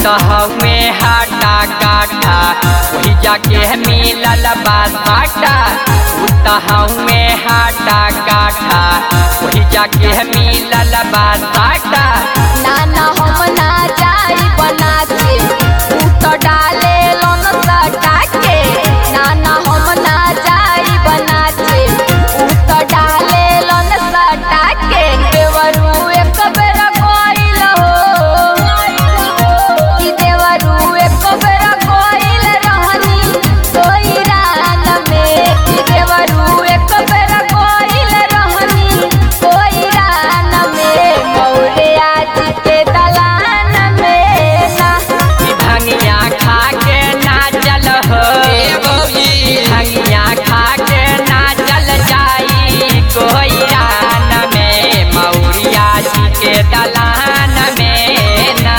हवे हाटा काटा वही जाके मिलल बाटा उत हवे हाटा काटा वही जाके मिलल बाटा नाना हम ना जाई बना के तू तो डाले लोन सटा के नाना हम ना जाई बना के तू तो डाले लोन सटा के देवरू एक बेर कोइल हो कि देवरू एक बेर कोइल रहनी सोई रान में कि देवरू एक बेर कोइल रहनी सोई रान में मौरे आज के दलान में ना ई भंगिया खा के नाचल हो भंगिया खा के नाचल जाई कोई रान में मौरिया जी के दलान में ना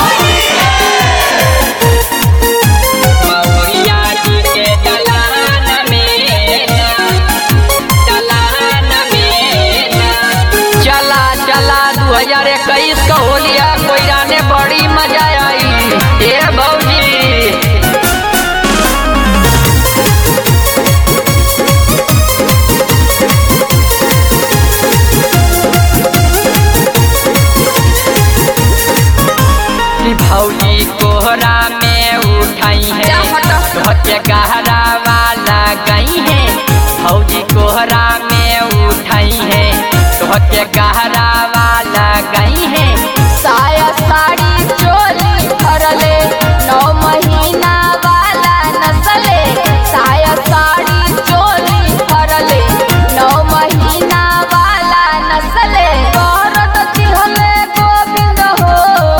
मौरिया जी के दलान में ना दलान में ना चला चला दू हजार इक्कीस का होलिया कोयरा ने बड़ी मजा आई ए भौजी कि भौजी कोहरा में उठाई है जा हटा। धोके गहरा वाला गई है भौजी कोहरा में उठाई है धोके गहरा वाला गई है साया साड़ी चोली भरले नौ महीना वाला नसले साया साड़ी चोली भरले नौ महीना वाला नसले दौरत दिहले गोविंद हो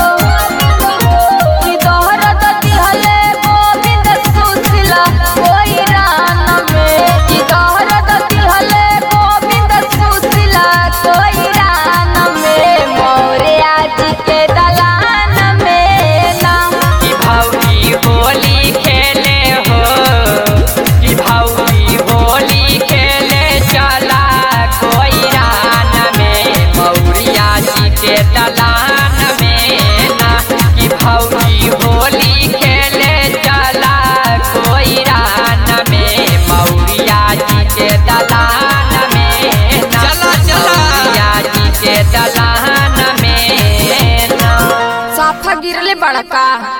कि दौरत दिहले गोविंद सुशीला कोई रान में कि दौरत दिहले गोविंद सुशीला कोई रान में मोरे आज के दलान में ना कि भौजी होली खेले हो कि भौजी होली खेले चला कोई रान में मौरिया जी के दलान में ना कि भौजी होली खेले चला कोई रान में मौरिया जी के दलान में ना चला, चला। मौरिया जी के दलान में ना साफा गिरले बड़का